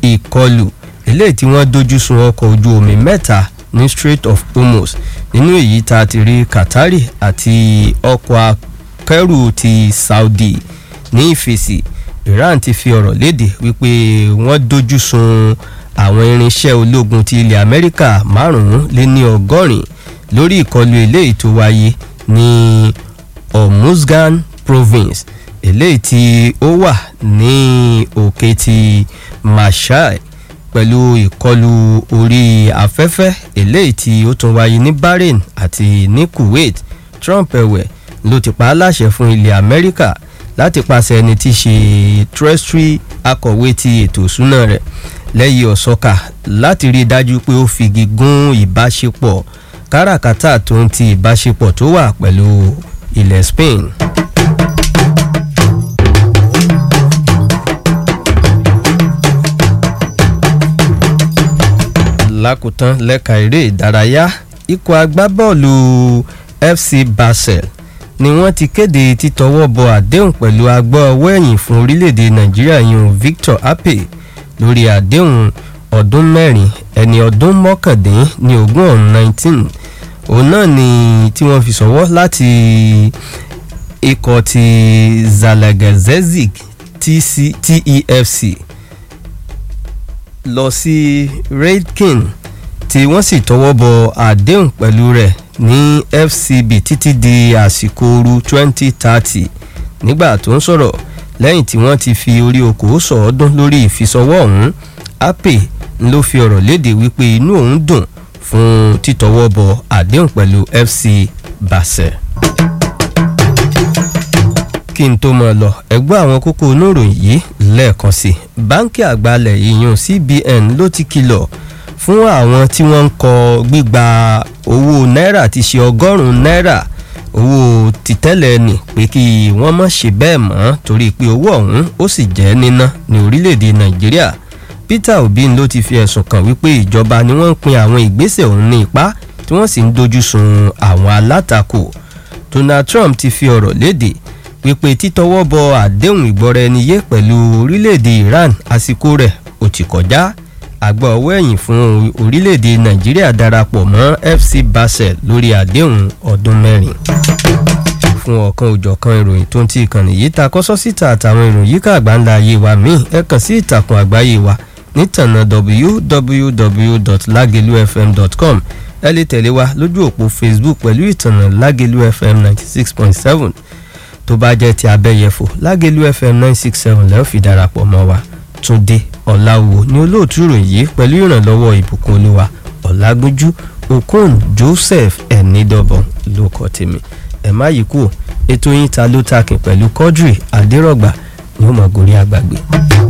ìkọlù eléyìí tí wọ́n dojú sun ọkọ̀ ojú omi mẹ́ta ní Strait of Hormuz nínú èyí tá a ti rí Qatari àti ọkọ̀ akẹ́rù ti Saudi ní ìfèsì Iran ti fi ọ̀rọ̀ léde wípé wọ́n dojú sun àwọn irinṣẹ́ ológun ti ilẹ̀ Amẹ́ríkà márùn-ún lé ní ọgọ́rin lórí ìkọlù eléyìí tó wáyé ní Hormuzgan province eléyìí tí ó wà ní òkè ti Mashhad pẹ̀lú ìkọlù orí afẹ́fẹ́ eléyìí tí ó tún wáyé ní Bahrain àti ní Kuwait Trump ẹ̀wẹ̀ ló ti pa á láṣẹ fún ilẹ̀ Amẹ́ríkà láti pàṣẹ ẹni tí í ṣe Treasury akọ̀wé ti ètò ìṣúná rẹ̀ lẹ́yìn ọ̀sọ́kà láti rí i dájú pé ó figi gún ìbáṣepọ̀ káràkátà tó ń ti ìbáṣepọ̀ tó wà pẹ̀lú ilẹ̀ Spain. lákòótán lẹ́ka eré ìdárayá ikọ̀ agbábọ́ọ̀lù FC Basel ni wọ́n ti kéde títọwọ́ bọ àdéhùn pẹ̀lú agbáọwọ́ ẹ̀yìn fún orílẹ̀-èdè Nàìjíríà yun Victor Ape lórí àdéhùn ọdún mẹ́rin ẹni ọdún mọ́kàndín ní ogún ọ̀hún nineteen òun náà ni tí wọ́n fi sọ̀wọ́ láti ikọ̀ ti Zalagazezik TEFC lọ sí Redkin tí wọ́n sì tọwọ́ bọ àdéhùn pẹ̀lú rẹ̀ ní FCB títí di àsìkò ooru twenty thirty nígbà tó ń sọ̀rọ̀ lẹ́yìn tí wọ́n ti fi orí okòó sọ̀ọ́dún lórí ìfisọwọ́ ọ̀hún Ape ló fi ọ̀rọ̀ léde wípé inú òun dùn fún títọwọ́ bọ àdéhùn pẹ̀lú FC Basel kí n tó mọ̀ lọ ẹgbẹ́ àwọn kókó oníròyìn yìí lẹ́ẹ̀kan sí báńkì àgbàlẹ̀ ìyún CBN ló ti kìlọ̀ fún àwọn tí wọ́n ń kọ gbígba owó náírà ti ṣe ọgọ́rùn-ún náírà owó tìtẹ́lẹ̀ nì pé kí wọ́n má ṣe bẹ́ẹ̀ mọ́ torí pé owó ọ̀hún ó sì jẹ́ níná ní orílẹ̀-èdè Nàìjíríà Peter Obi ló ti fi ẹ̀sùn kàn wípé ìjọba ni wọ́n ń pin àwọn ìgbésẹ̀ ọ̀hún ní ipá tí wọ́n sì ń dojú sun àwọn alátakò Donald Trump ti fi ọ̀rọ̀ léde wípé títọwọ́ bọ àdéhùn ìgbọ́ra-ẹni-yé pẹ̀lú orílẹ̀-èdè Iran àsìkò rẹ̀ ó ti kọjá àgbà ọwọ́ ẹ̀yìn fún orílẹ̀-èdè Nàìjíríà darapọ̀ mọ́ FC Basel lórí àdéhùn ọdún mẹ́rin fún ọ̀kan òjọ̀kan ìròyìn tó ń ti ìkànnì yìí ta kọ́sọ́ síta àtàwọn ìròyìn yíká àgbáńlá ayé wa míì ẹ kàn sí ìtàkùn àgbáyé wa nítànà www.lagelufm.com ẹ lè tẹ̀lé wa lójú òpó Facebook pẹ̀lú ìtànà Lagelu FM ninety six point seven tó bá jẹ́ ti abẹ́yẹfò Lágẹ̀lú FM nine six seven lẹ́ẹ̀ fi darapọ̀ mọ́ wa Túndé Ọ̀làwò ní olóòtú ìròyìn yìí pẹ̀lú ìrànlọ́wọ́ ìbùkún olúwa Ọ̀làgbójú Okon Joseph ẹ̀nídọ́bọ̀n ló kọ́ tèmi ẹ̀ má yí kúò ètò yín ta ló takìn pẹ̀lú Quadri Adérọ̀gbà ní ó mọ̀ gorí àgbàgbé.